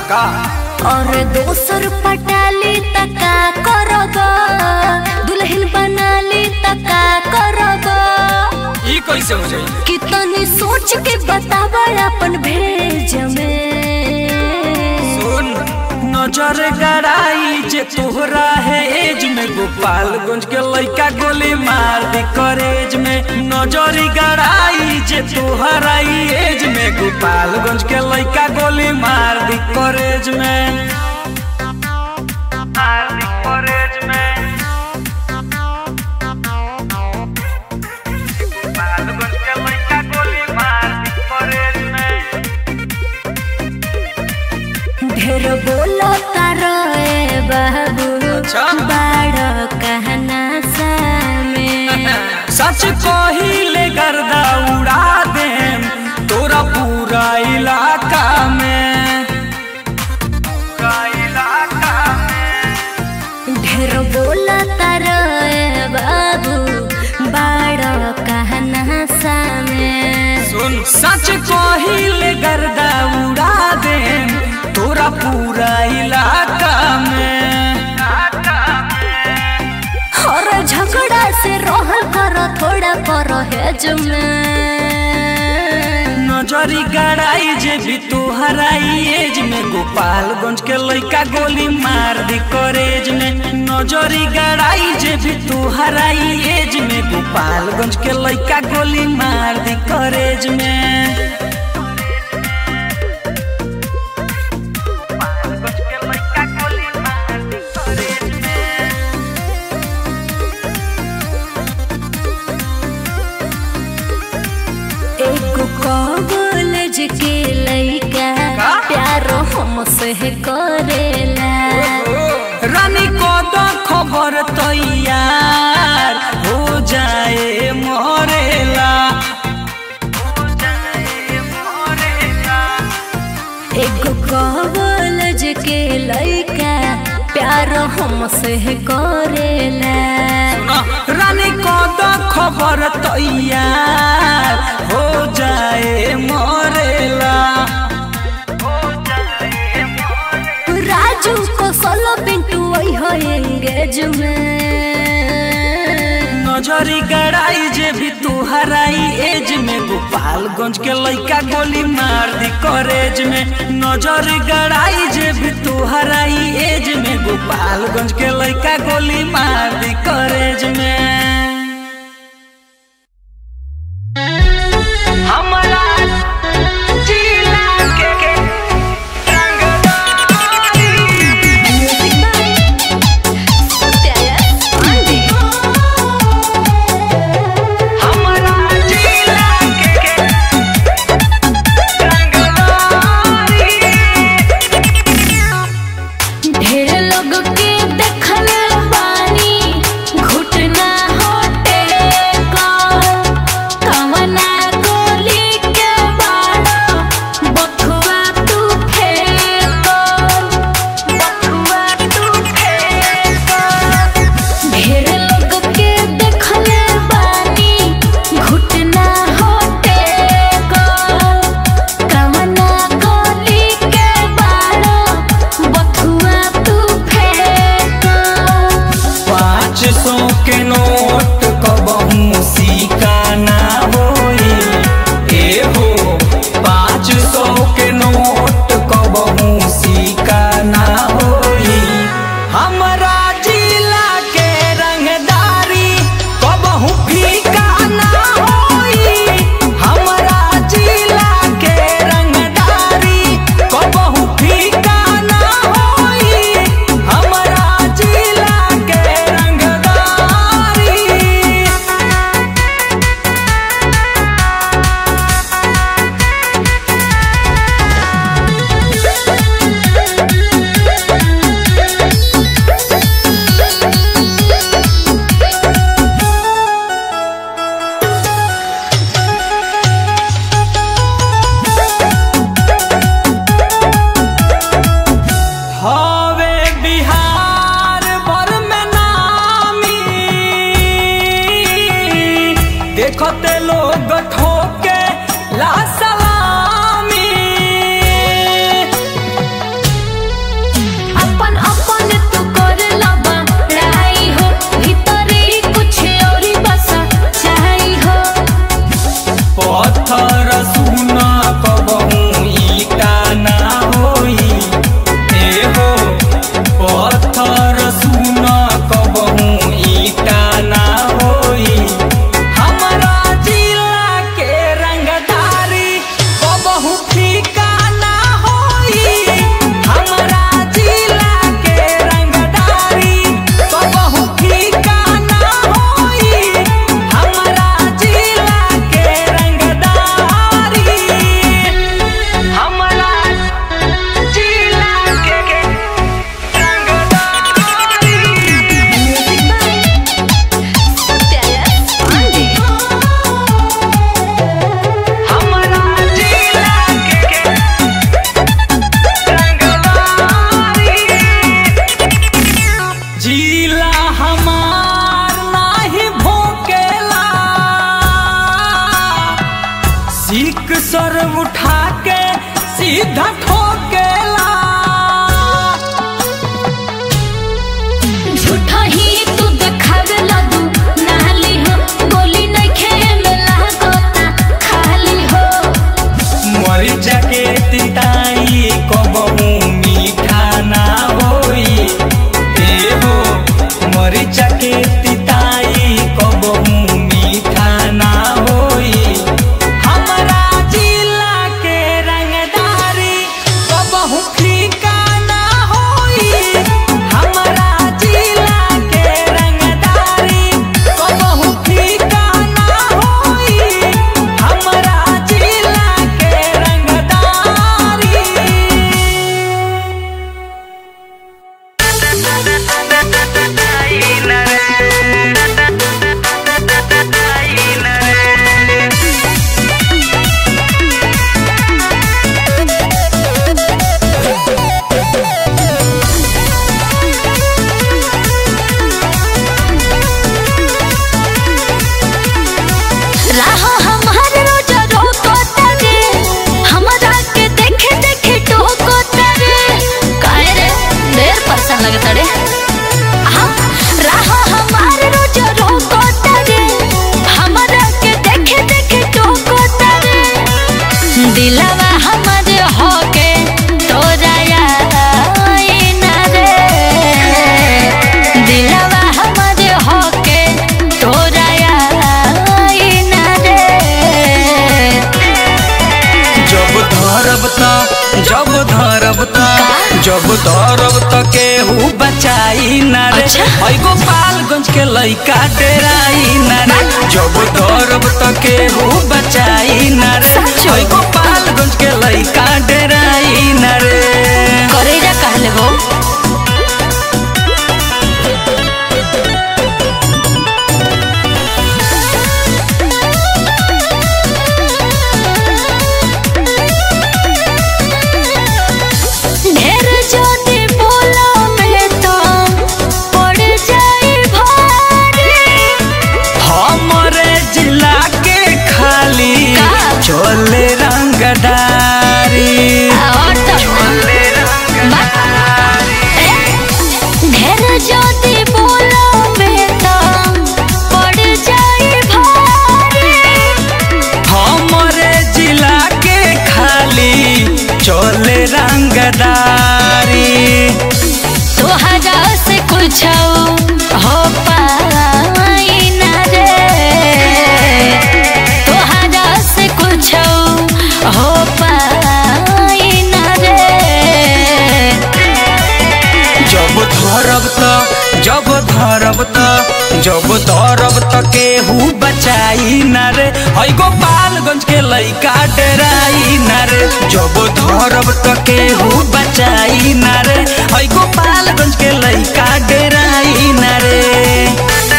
का और दोसर पटाली तका करब दुल्हन बनाली तका करब ई कैसे हो जाई कितनी सोच के बताब अपन भेज में सुन नजर गड़ाई जे तोहरा है एज में गोपालगंज के लइका गोली मार दी करेज में नजर गड़ाई जे तोहरा ई एज में गोपालगंज के लइका गोली मार दी करेज में मार दी करेज में गोपालगंज के लइका गोली मार दी करेज में ढेर बोलो तारो ए बाबू अच्छा। बाड़ कहना सामे सच कहिले गर्दा उड़ा देम तोरा पूरा इलाका में पूरा इलाका में ढेर बोलो तारो ए बाबू बाड़ कहना सामे सुन सच कहिले गर्दा उड़ा देम तोरा पूरा इलाका में और झगड़ा से रहल करो थोड़ा परहेज में नजरी गड़ाई जे भी तोहरा ई एज में गोपालगंज के लइका गोली मार दी करेज में नजरी गड़ाई जे भी तोहरा ई एज में गोपालगंज के लइका गोली मार दी करेज में गोपालगंज के लइका गोली मार दी करेज में एक कॉलेज के लइका का? प्यार हमसे करेला रानी को दो खबर तैयार हो जाए मोरेला एगो कॉलेज के लइका प्यार हमसे करेला रानी को दो खबर तैयार हो जाए मोरेला राजू को सोलो पिंटू वही हो एंगेज में नजरी गड़ाई जे भी तुहरा ई एज में गोपालगंज के लइका गोली मार दी करेज में नजरी गड़ाई जे भी तुहरा ई एज में गोपालगंज के लइका गोली मार दी करेज में हमरा जिला के के रंगदारी हमरा जिला के के रंगदारी ढेर लोग के देखल बानी घुटना हो सर उठा के सीधा ठोकेला झूठा ही तू देखावे लदू नाली हो गोली नहीं खेमे लागता खाली हो मरी जाके तिताई कबहू मीठा ना होई ए हो मरी जाके तिताई कबहू मीठा ना होई हमरा जिला के रंगदारी कबहू फीका ना होई हमरा जिला के रंगदारी कबहू फीका ना होई हमरा जिला के रंगदारी राहो हमार रोज रोको तरे हमरा के देखे देखे टोको तरे काहे रे ढेर परेशान लगत रे हाँ, राहो हमार रोज रोको तरे हमरा के देखे देखे टोको तरे दिलवा हमर होके तोरा याद ना रे दिलवा हमर होके तोरा याद ना रे जब धरब त जब धरब त जब धरब त केहू बचाई ना रे अच्छा। ऐ गोपालगंज के लइका डेराई ना रे जब धरब त केहू बचाई ना रे सचो? ऐ गोपालगंज के लइका डेराई ना रे करेजा कहले हो ढेर ज्योति बोला में तो पड़ जाई भारी हमरे जिला के खाली का? चले रंगदारी और तब ना ढेर ज्योति बोला में तो पड़ जाई भारी हमरे जिला के खाली चले रंगदारी तोहरा से कुछ हो पाई ना रे तोहरा से कुछ हो पाई ना रे जब धरब त जब धरब त जब धरब त केहू बचाई ना रे है गोपालगंज के लइका डराई ना रे जब धरब त केहू बचाई ना रे है गोपालगंज के लइका डराई ना रे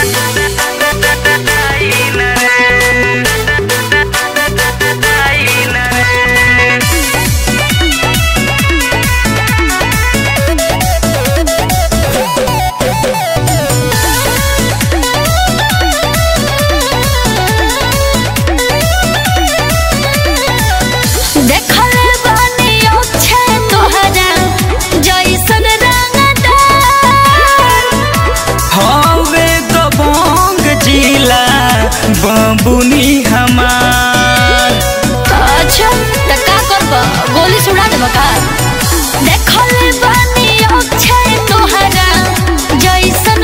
देखल बानी अच्छे तोहरा जैसन रंगदार हवे दबंग जिला बबुनी हमार अच्छा त का करब गोली सुड़ा देब का देखल बानी अच्छे तोहरा जैसन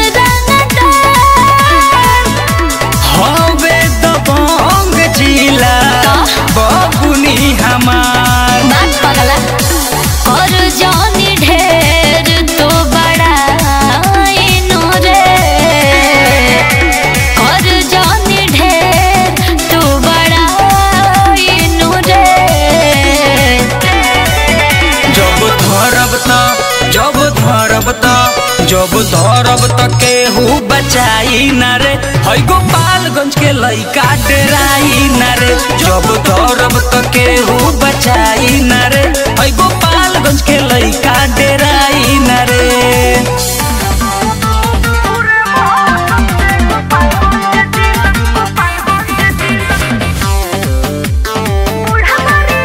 रंगदार हवे दबंग जिला बबुनी हमार बात पगला और जानी ढेर तो बड़ा इनो रे और जानी ढेर तो बड़ा इनो रे जब धरब त जब धरब त जब धरब त केहू बचाई ना रे है गोपालगंज के लइका डराई ना रे जब धरब त केहू बचाई ना रे है गोपालगंज के लइका डराई ना रे Thank you.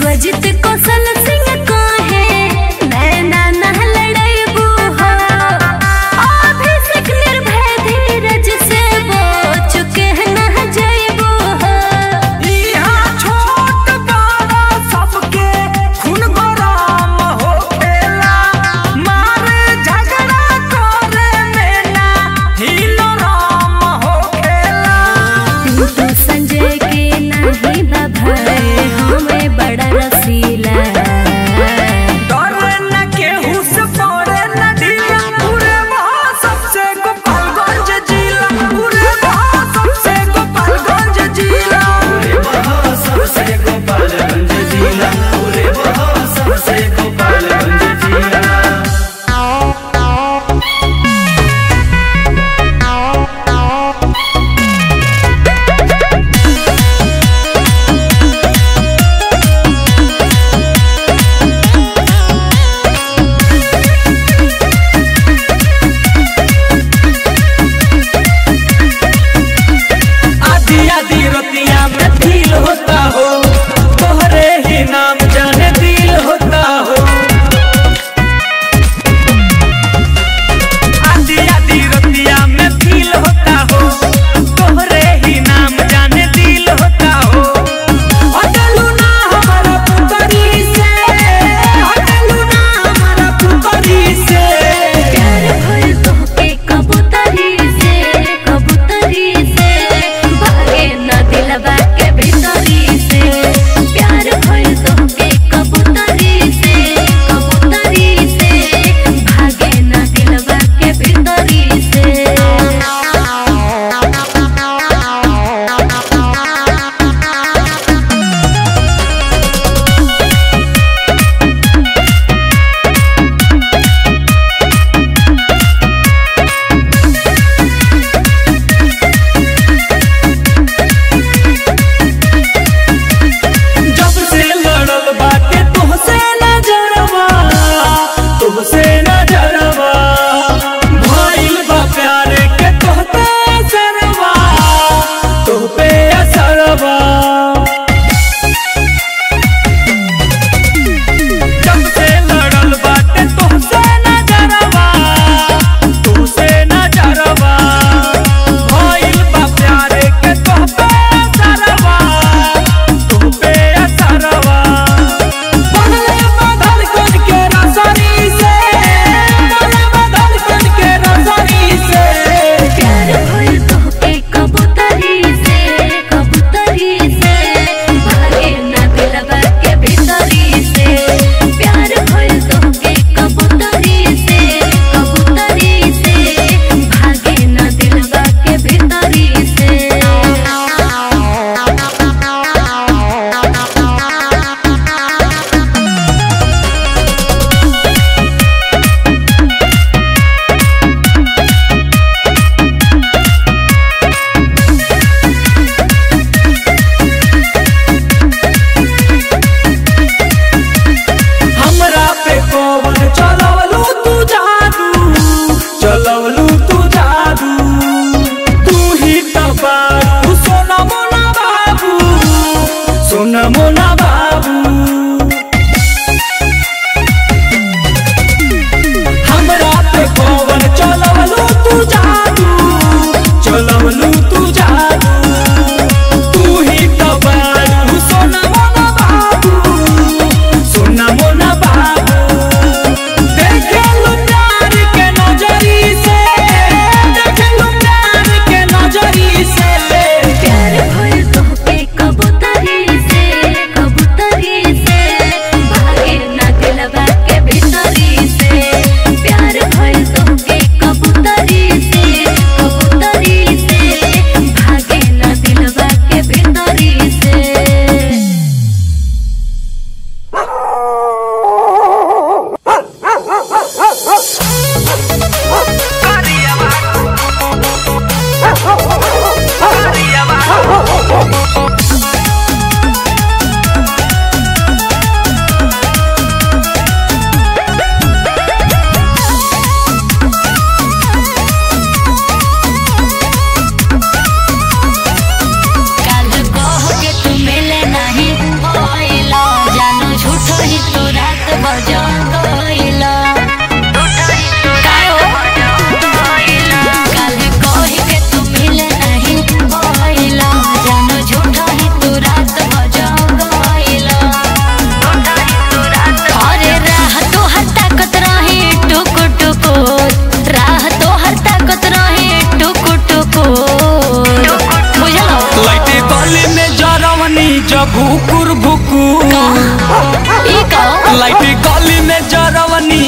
विश्वजित कौशल सिंह कहे नैना नह लड़ैबू हो अभिषेक निर्भय धीरज से बोझ के नह जैबू हो यहाँ छोट बड़ा सबके खून गरम होखेला मारे झगड़ा करे में ना हिलो राम होखेला तू संजय के नहीं बाभाए हमें बड़ा रसीला डरे न केहू से पड़े न ढीला पूरे वहाँ सबसे गोपालगंज जिला पूरे वहाँ सबसे गोपालगंज जिला पूरे वहाँ सबसे गोपालगंज जिला पूरे वहाँ सबसे गोपालगंज जिला आधी आधी रतिया में फील होता हो तोहरे ही नाम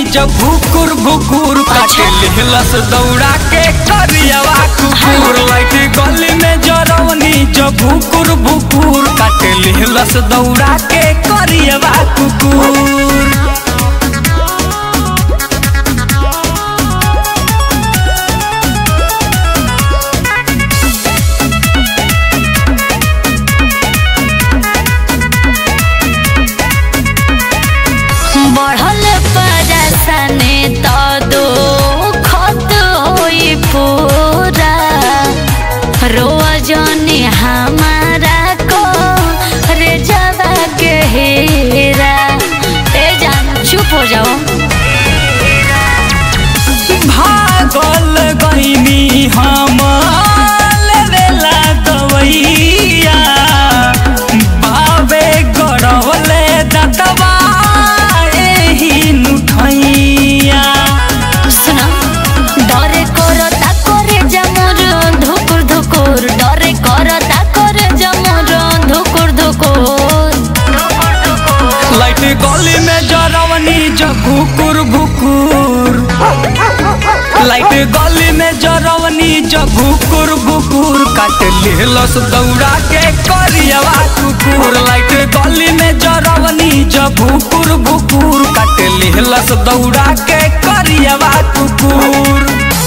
जब भुकुर भुकुर काटे लिहलस दौड़ा के करियवा कुकुर लाइट गली में जरवनी जब भुकुर भुकुर काटे लिहलस दौड़ा के करियवा कुकुर बढ़ल परसने तो दो खत होई पूरा रोजनी हमारा को रे जवा के हेरा ए जान चुप हो जाओ भागल गईनी हम लेवेला दवैया बाबे गड़वले दतवा एही नुठैया सुना डरे करता करे जमुर धुकुर धुकुर डरे करता करे जमुर धुकुर धुकुर लाइट गली में जरवनी जब भुकुर भुकुर लाइट गली में जरवनी जब भुकुर भुकुर काट लेलस दौड़ा के करियवा कुकुर लाइट गली में जरवनी जब भुकुर भुकुर काट लेलस दौड़ा के करियवा कुकुर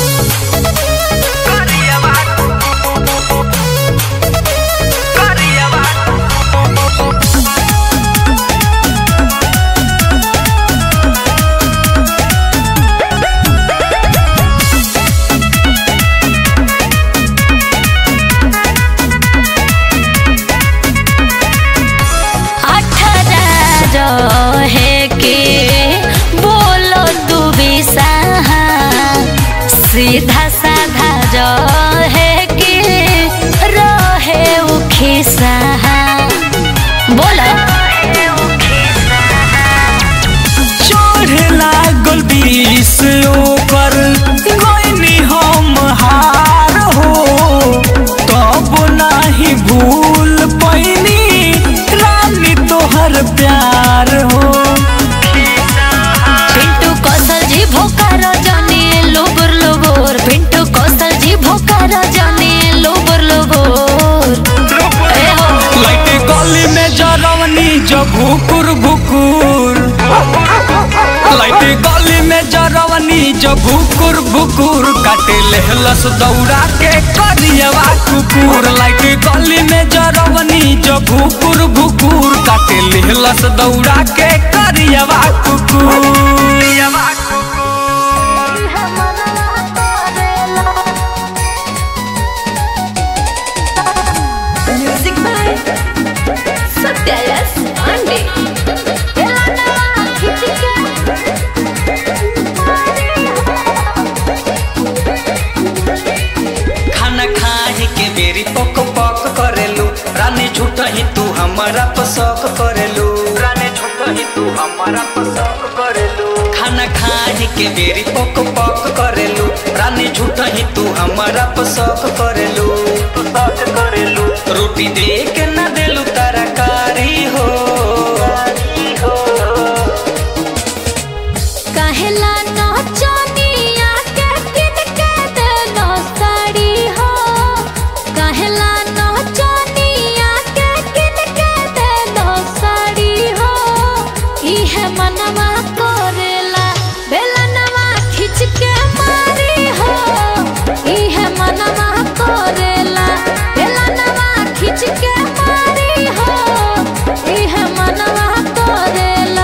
अठारह रहे के बोलो तू भी सहा सीधा साधा रहे के रहे उखी सहा बोलो चढ़े लागल बीस ओकर गईनी हम हार हो तब नाही भूल पैनी रानी तोहर प्यार हो पिंटू कौशल जी भोकार जाने लोबर लोबर पिंटू कौशल जी भोकार जाने लोबर लोबर ए हो लाइट गली में जरवनी जब भुकुर भुकुर लाइट गली में जरवनी जब भुकुर भुकुर काटे लेहलस दौड़ा के करियवा कुकुर लाइट गली में जरवनी जब भुकुर भुकुर काटे लेहलस दौड़ा के करियवा कुकुर म्यूजिक बाय सत्यायस पांडे खाना खाए के बेरी पक पक करेलू रानी झूठ ही तू हमारा पसक करेलू रानी झूठ ही तू हमारा पसक करेलू खाना खाए के बेरी पक पक करेलू रानी झूठ ही तू हमारा पसक करेलू पसक करेलू रोटी दे के ना देलू तरकारी हो कहेला नचनिया के किन के देलो साड़ी हो कहेला नचनिया के किन के देलो साड़ी हो इहे मनवा करेला बेलनवा खिंच के मारी हो इहे मनवा करेला बेलनवा खिंच के मारी हो इहे मनवा करेला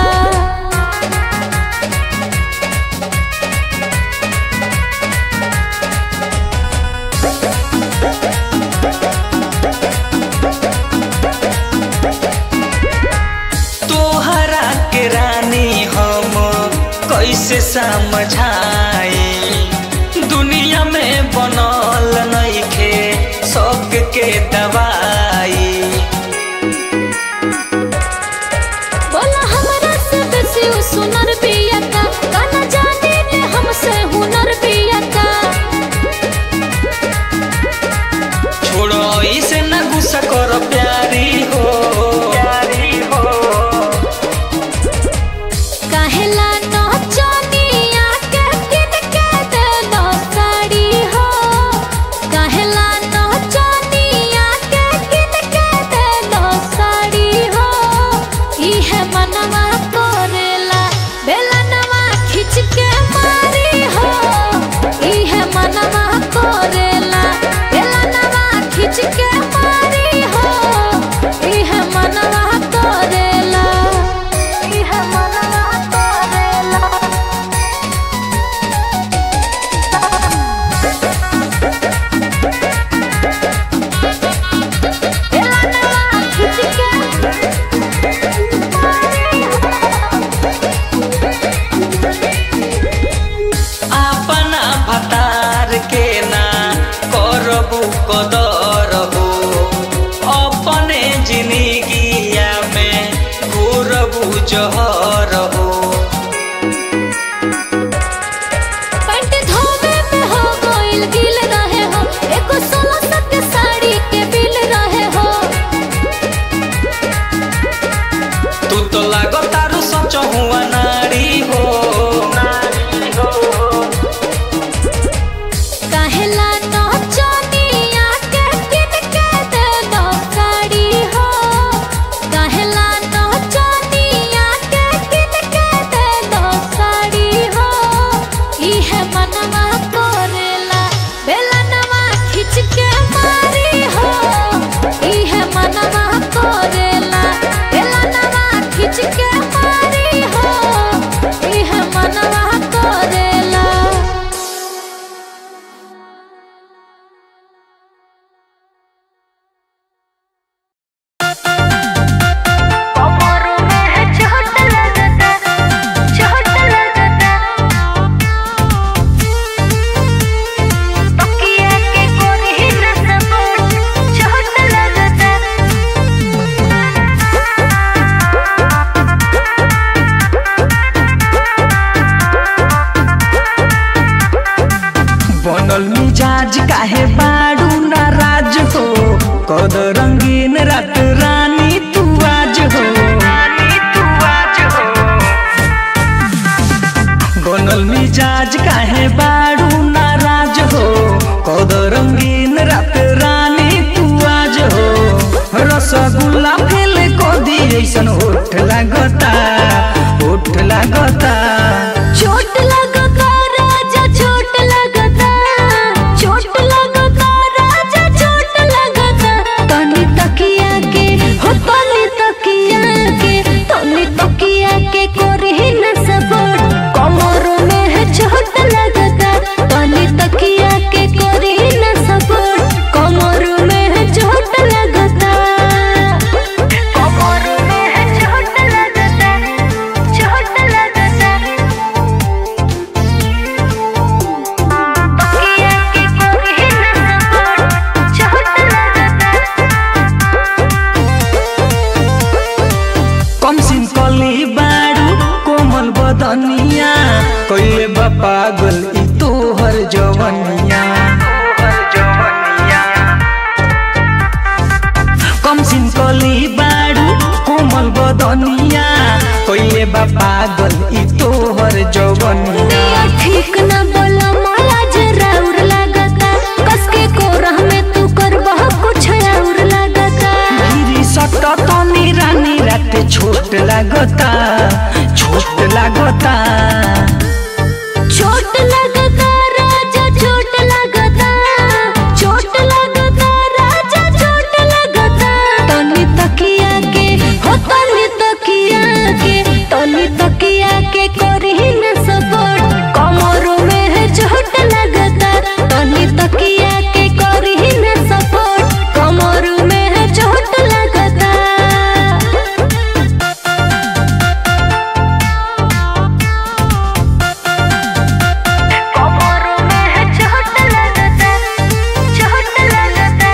तोहरा के रानी हम कैसे समझाई दुनिया में बनल नइखे शौक के दवाई बोला हमरा से बेसी उ सुनर पिया का गाना जाने ने हमसे हुनर पिया का छोड़ो इसे न गुस्सा करो प्यारी हो प्यारी हो कहेला नचनिया मनवा करेला बेलनवा खिंच के मारी हो इहे मनवा करेला बेलनवा खिंच के मारी हो इहे मनवा करेला इहे मनवा करेला बेलनवा खिंच के अपना भतार के ना करबू कदर हो अपने जिंदगिया में घूरबू जहर हो पैंट धोवे में हो गइल गिल रहे हो एको सोलह सौ के साड़ी के बिल रहे हो तू तो लागो तारू सच हुआ नारी हो काहेला नचनिया के किन के दे दो साड़ी हो काहेला नचनिया के किन के दे दो साड़ी हो इहे मनवा करेला बेलनवा खिंच के मारी हो इहे मनवा करेला बेलनवा खिंच के मारी हो इहे मनवा करेला कमरों में है चोट लगता चोट लगता तकिया के कोरी न सपोर्ट चोट लगता बनल मिजाज काहे बाड़ू नाराज हो कद रंगीन रात रानी तू आज हो बनल मिजाज काहे बाड़ू नाराज हो कद रंगीन रात रानी तू आज हो रसगुल्ला फेल को दी ऐसन होठ लागता होठ लागता चोट लगता राजा चोट लगता चोट लगता राजा चोट लगता तनी तकिया के हो तनी तकिया के तनी तकिया के कोरी न सपोर्ट कमरों में है चोट लगता तनी तकिया के कोरी न सपोर्ट कमरों में है चोट लगता कमरों में है चोट लगता चोट लगता तकिया के कोरी न सपोर्ट चोट लगता कम सिन कली बाड़ू कोमल बदनिया कइले बा पागल ई तोहर जवनिया कम सिन कली बाड़ू कोमल बदनिया कइले बा पागल ई तोहर जवनिया दिया ठीक न बोला माला जरा उर लगता कस के कोरह में तू कर बह कुछ और लगता गिरी सट तनी रानी रात छोट लागता छोट लागता चोट लगता राजा चोट लगता चोट लगता राजा चोट लगता तनी तकिया के हो तनी तकिया के तनी तकिया के कोरी न सपोर्ट कमरों में है चोट लगता तनी तकिया के कोरी न सपोर्ट कमरों में है चोट लगता कमरों में है चोट लगता चोट लगता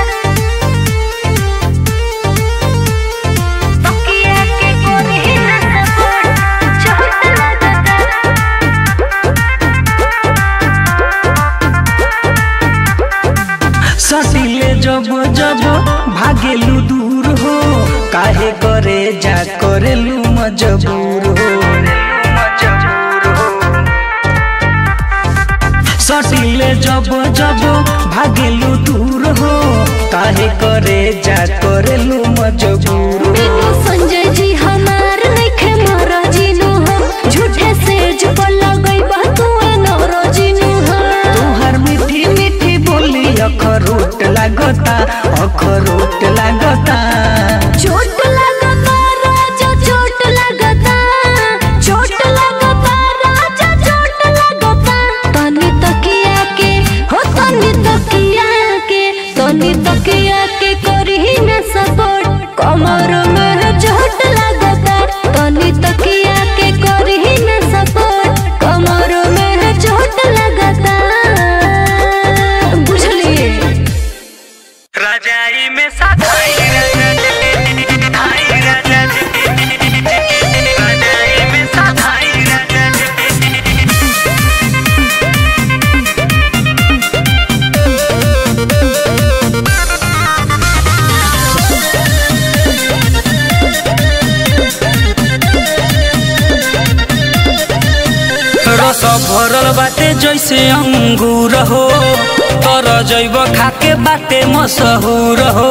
तकिया के कोरी न सपोर्ट चोट लगता सटिले जब जब भागेलू दूर हो काहे करे जा करेलू मजबूर हो सटिले जब जब भागेलू दूर हो काहे करे जा करेलू मजबूर हो बिनु संजय जी हमार नइखे रस भरल बाटे जैसे अंगूर हो तर जैब खाके बाटे मशहूर हो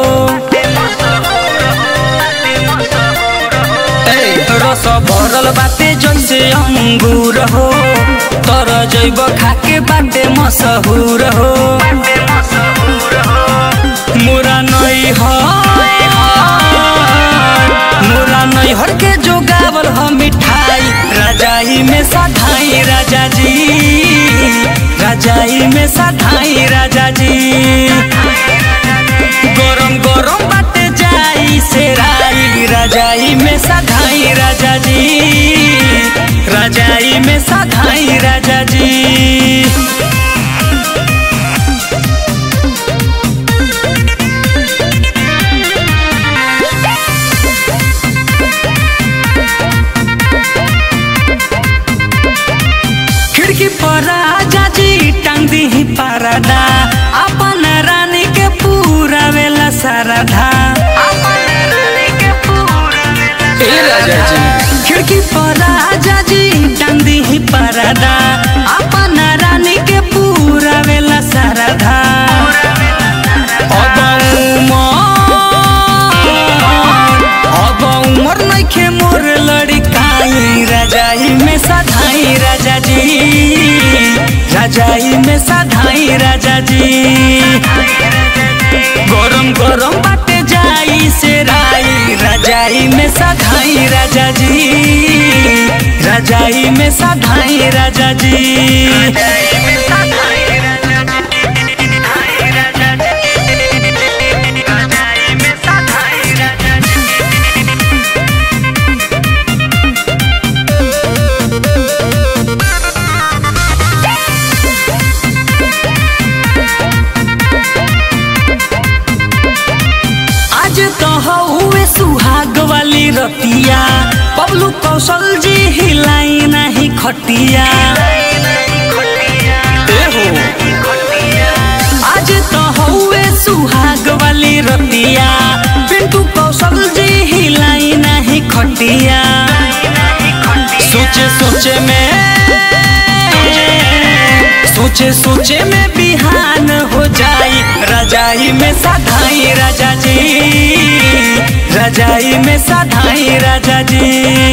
ए, रस भरल बाटे जैसे अंगूर हो तर जैब खाके बाटे मशहूर हो मोरा नई हो मोरा नई हर के जो गावल हो मिठाई राजाई में साधाई राजा जी राजाई में साधाई राजा जी गरम गरम बाटे जाई से राई राजाई में साधाई राजा जी राजाई में साधाई राजा जी खिड़की पर राजा जी टांग दी पारदा अपन रानी के पूरा वेला सारधा ए राजा जी खिड़की पर राजा जी टांग दी पारदा अपन रानी के पूरा वेला सारधा अब उमर अब उमर नइखे मोर लड़काई राजाई में साधाई राजा जी राजाई में साधाई राजा जी गरम गरम बाटे जाई से राई राजाई में साधाई राजा जी राजाई में साधाई राजा जी आज तो हुए सुहाग वाली रतिया पबलू कौशल जी हिलाई नहीं खटिया ए हो। आज तो हुए सुहाग वाली रतिया पिंटू कौशल जी हिलाई नहीं खटिया सोचे सोचे में सोचे सोचे में बिहान हो जाई रजाई में साधाई राजा जी रजाई में साधाई राजा जी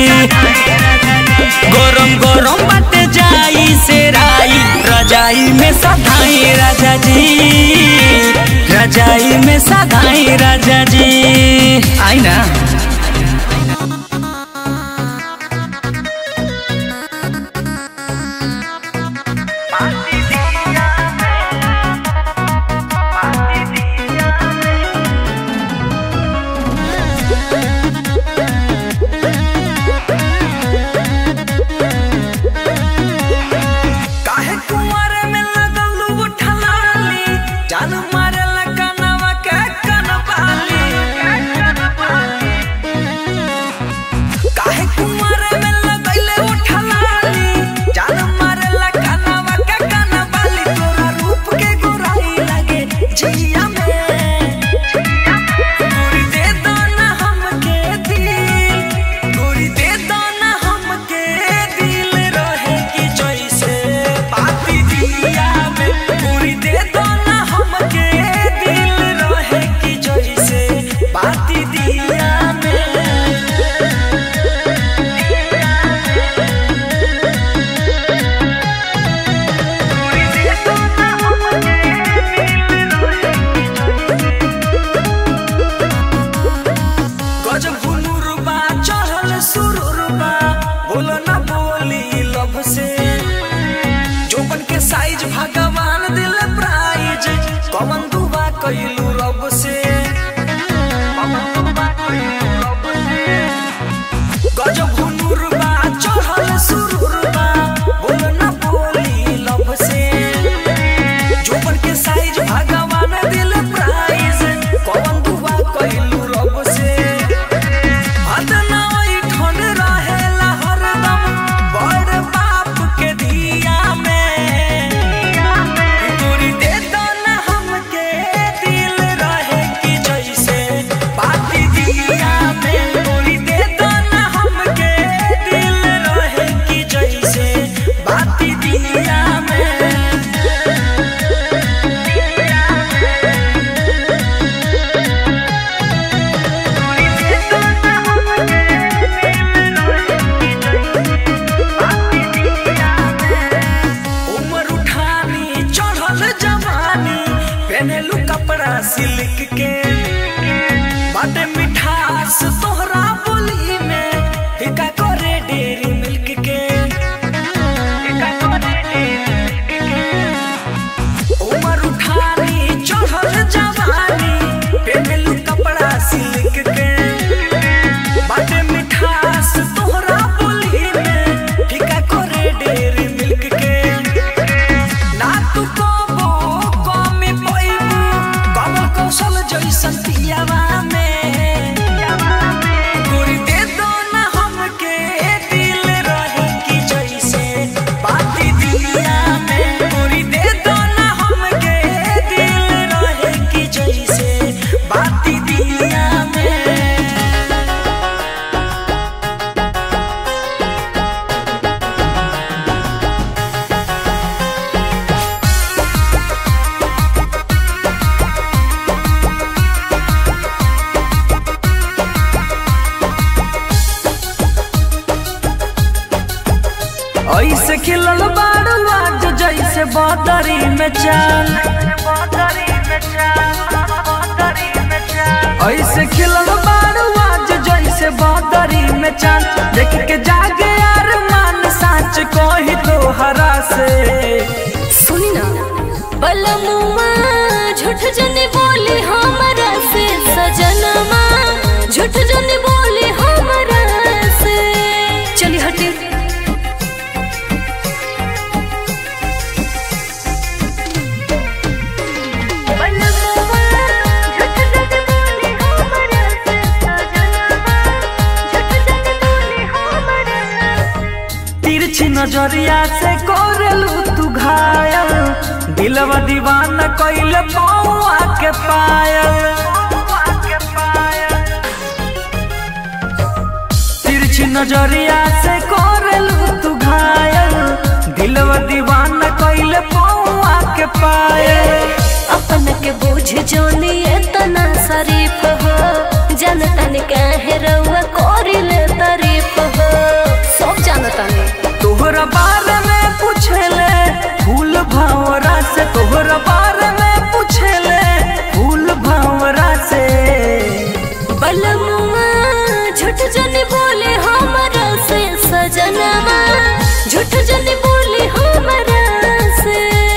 गरम गरम बाटे जाई से राई रजाई में साधाई राजा जी रजाई में साधाई राजा जी आई ना काहे कुंवारे में लगलू उठलाली जान मारे कनवा के कनबाली काहे कुंवारे में लगले उठलाली जान मारे कनवा के कनबाली तोरा रूप के गोराई लगे जिया में गोरी दे दो ना हमके दिल गोरी दे दो ना हमके दिल रहे कि जैसे बाती दिया में गोरी दे दो ना हमके दिल रहे कि जैसे बाती दिया में गजब हुनुरबा चढ़ल सुरुरबा बोलो ना बोली लब से जोबन के साइज भगवान दिल प्राइज कमन दुबा कइलू रब से गजब हुनुरबा चढ़ल सुरुरबा बोलो ना बोली लब से जोबन के साइज भगवान दिल प्राइज कौन दुआ कइलू रब से अदना ओइ ठन रहेला हरदम बड़ बाप के धिया में ऐसे खिलल बारू आज जैसे बदरी में चाल ऐसे खिलल बारू आज जैसे बदरी में चाल देख के जागे यार मान साच कही तो हरा से सुनी ना बलमुआ झूठ जने बोली हमरा से सजनमा झूठ जने बोली हमरा से चली हटे तिरछी नजरिया से कोरलू तू घायल दिलवा दीवाना कइले पौआ के पायल तिरछी नजरिया से कोरलू तू घायल दिलवा दीवाना कइले पौआ के पायल अपन के बोझ जोनी इतना शरीफ हो जनता ने कहे रउआ कोरिले तारीफ हो सब जानता ने तोहरा बारे में पूछले फूल भंवरा से तोहरा बारे में पूछले फूल भंवरा से बलमुआ झूठ जने बोले हमरा से सजनमा झूठ जने बोले हमरा से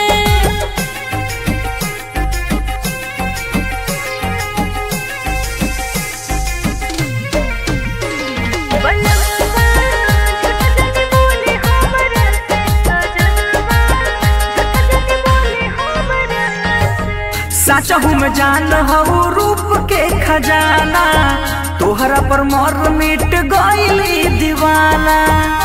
साचहू में जान हऊ रूप के खजाना तोहरा पर मोर मिट गईली दीवाना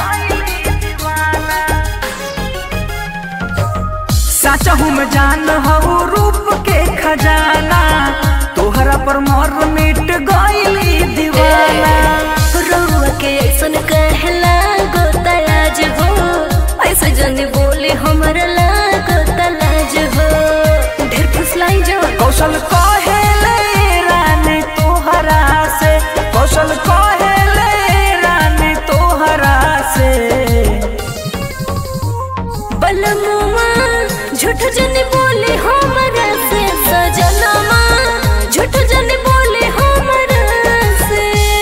साचहू में जान हऊ रूप के खजाना तोहरा पर मोर मिट गईली दीवाना रउआ के ऐसन कहला गोतलाज हो ऐसे जने बोले हमरा लागो तलाज हो ढेर फुसलाई जो कौशल कहेले रानी तोहरा से कौशल कहेले रानी तोहरा से बलमुआ झूठ जने बोले हमरा से सजनमा झूठ जने बोले हमरा से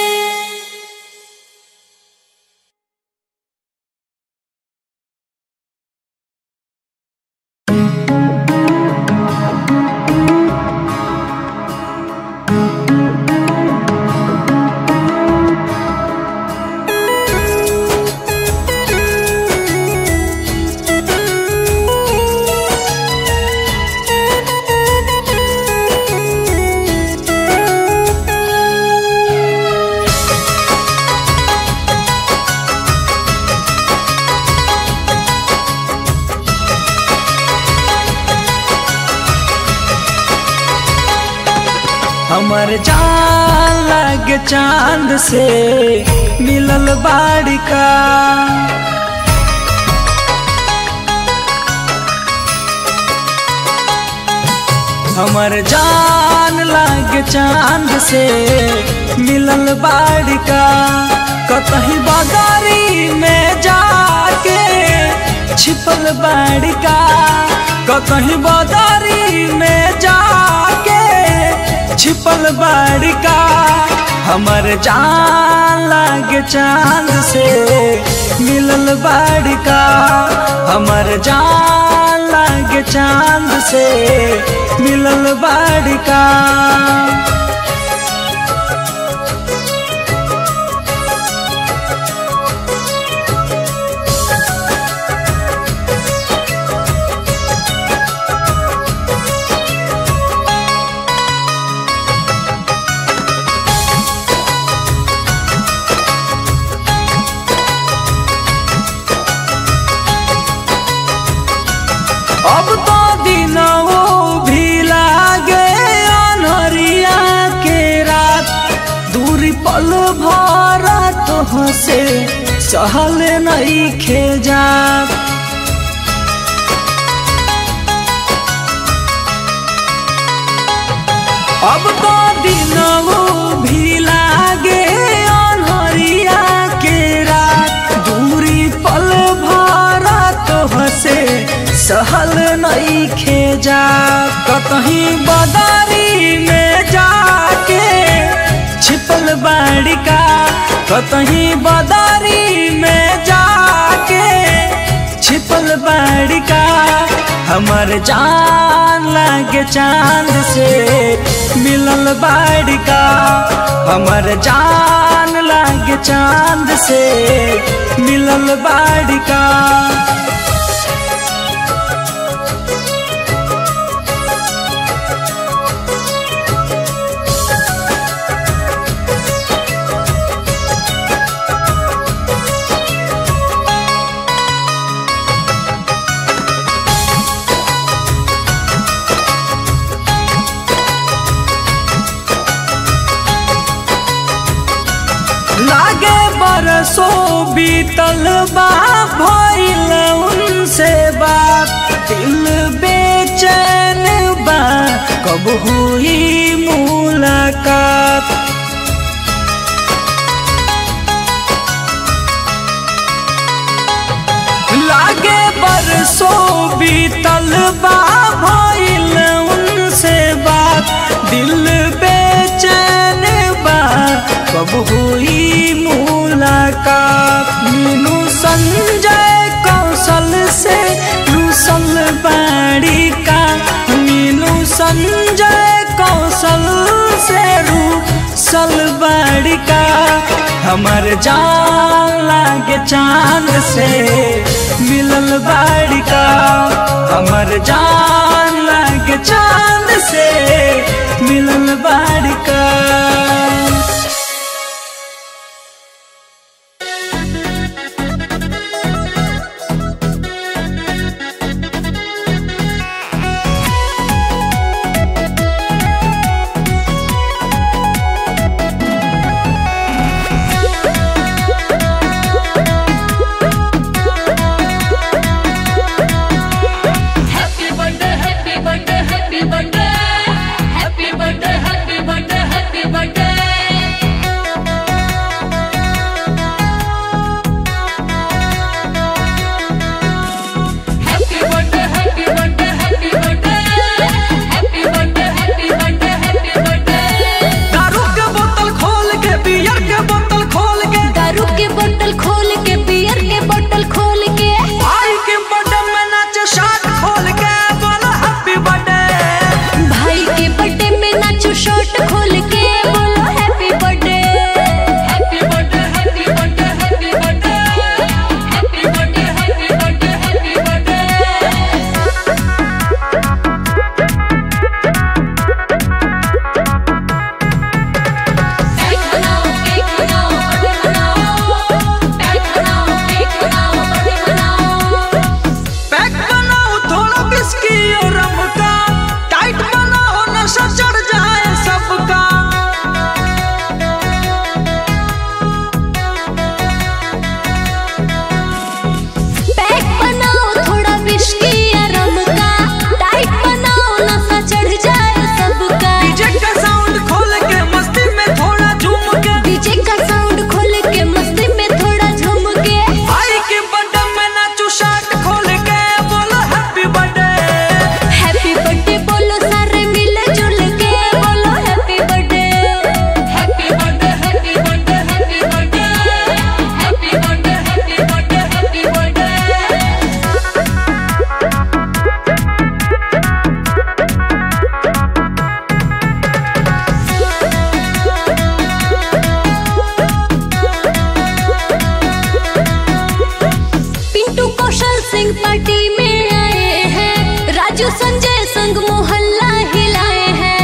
हमर जान लगे चांद से मिलल बाड़िका हमर जान लगे चांद से मिलल बाड़िका कतही बदारी में जाके छिपल बाड़िका कतही बदारी में जाके छिपल बाड़िका हमर जान लागे चांद से मिलल बाड़िका हमर जान लागे चांद से मिलल बाड़िका अब तो दिन वो भी लागे अनहरिया के रात दूरी पल भरा तो से सहल नहीं खे जात अब तो दिन वो भी लागे अनहरिया के रात दूरी पल भर नहीं खेजा कतहीं बदारी में जाके छिपल बाड़ी का कतहीं बदारी में जाके छिपल बाड़ी का हमर जान लागे चांद से मिलल बाड़ी का हमर जान लागे चांद से मिलल बाड़ी का लागे बरसों बीतल बा भइल उनसे बात दिल बेचैन बा कब हुई मुलाकात लागे बरसों बीतल बा भइल उनसे बात दिल बेचैन बा कब हुई मुलाकात मीनू संजय कौशल से रूसल बाड़ी का मीनू संजय कौशल से रूसल बाड़ी का हमर जान लागे चांद से मिलल बाड़ी का हमर जान लागे चांद से मिलल बाड़ी का Happy birthday, happy birthday, happy birthday. Happy birthday, happy birthday, happy birthday. Happy birthday, happy birthday, happy birthday. Happy birthday, happy birthday, happy birthday. दारू के बोतल खोल के बियर के बोतल खोल के दारू के बोतल खोल के बियर के बोतल खोल के भाई के बर्थडे में नाचे शार्ट खोल के बोलो हैप्पी बर्थडे भाई के बर्थडे में नाचो शर्ट खोल के बोलो happy birthday Happy birthday, happy birthday, happy birthday. Happy birthday, happy birthday, happy birthday. Cake बनाओ केक बनाओ बर्थडे मनाओ केक बनाओ केक बनाओ बर्थडे मनाओ पैक बनाओ थोड़ा बिस्की और रम का टाइट बनाओ नशा चढ़ जाए सबका पैक बनाओ थोड़ा विस्की या रम का टाइट बनाओ नशा चढ़ जाए सबका डीजे का साउंड खोल के मस्ती में थोड़ा झूम के डीजे का साउंड खोल के मस्ती में थोड़ा झूम के भाई के बर्थडे में नाचो शार्ट खोल के बोलो हैप्पी बर्थडे हैप्पी बर्थडे बोलो सारे मिले जुल के बोलो happy birthday Happy birthday, happy birthday, happy birthday. Happy birthday, happy birthday, happy birthday. Pintu Kaushal Singh party में आए हैं राजू संजय संग मोहल्ला हिलाए हैं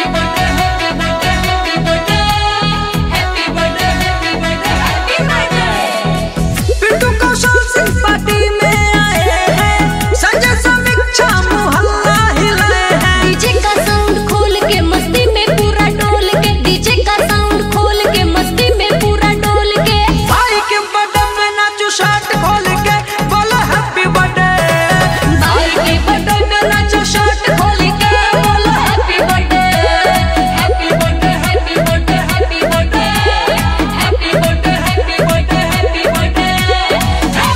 Happy birthday, happy birthday, happy birthday. Happy birthday, happy birthday. Pintu Kaushal Singh party में आए हैं संजय समीक्षा मोहल्ला हिलाए हैं डीजे का साउंड खोल के मस्ती में पूरा डोल के डीजे का साउंड खोल के मस्ती में पूरा डोल के भाई के बर्थडे में नाचो शार्ट खोल के बोलो हैप्पी बर्थडे भाई के बर्थडे में नाचो शर्ट खोल के बोलो happy birthday happy birthday happy birthday happy birthday happy birthday happy birthday happy birthday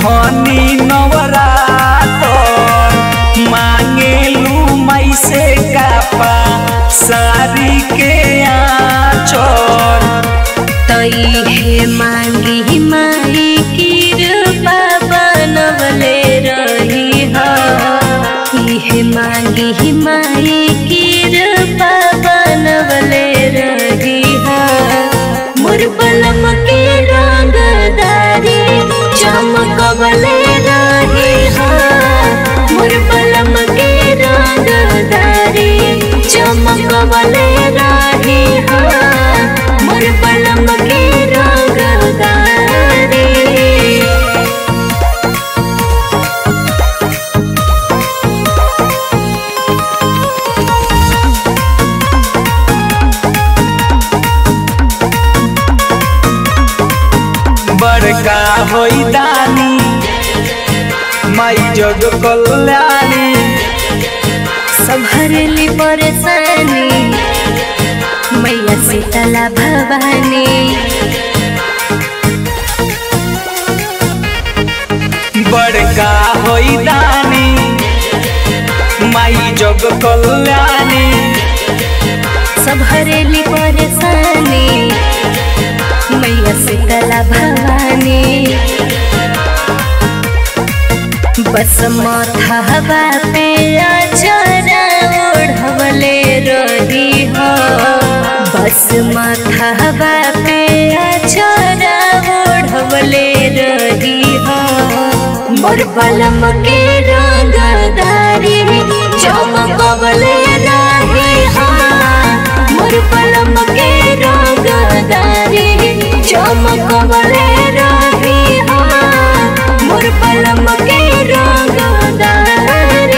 धनी नवरातर मांगेलू मई से कापा सारी के आचर तई हे मांगी माई कृपा बनवले रही हा इहे मांगी माई कृपा बनवले रही हा मोर बलम के रंगदारी चमकवले रही हा मोर बलम के रंगदारी चमकवले रही हा मोर बलम के रंगदारी बड़का होई दानी माई जग कल्याणी संभरली परेशानी मैया शीतला भवानी बड़का होई दानी माई जग कल्याणी संभरली परेशानी मैया शीतला भवानी बस माथा हवा पे अचरा ओढ़वले रही हो बस माथा हवा पे अचरा ओढ़वले रही हो मोर बलम के रंगदारी चमकवले रही हो मोर बलम के रंगदारी चमकवले रही हो मोर बलम के रंगदारी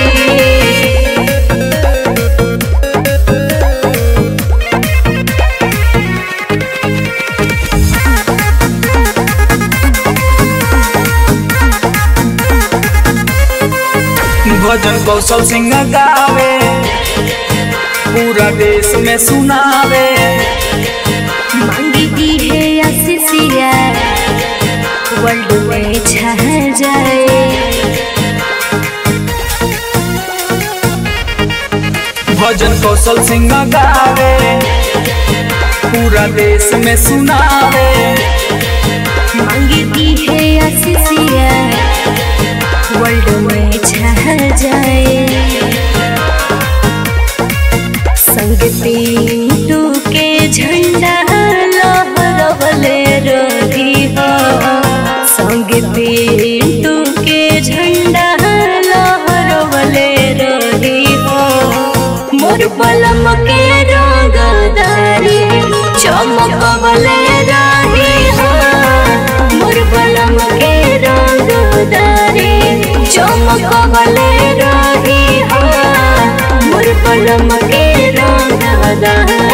भजन कौशल सिंह गावे पूरा देश में सुनावे मांगी दी है आशीषिया वर्ल्ड में छा जाए भजन कौशल सिंह गावे पूरा देश में सुनावे मांगी दी है आशीषिया वर्ल्ड में छा जाए संग पिंटू के झंडा लहरवले रही हो संग पिंटू के झंडा लहरवले रही हो मोर बलम के रंगदारी चमकवले रही हो मोर बलम के रंगदारी चमकवले रही हो मोर बलम के रंगदारी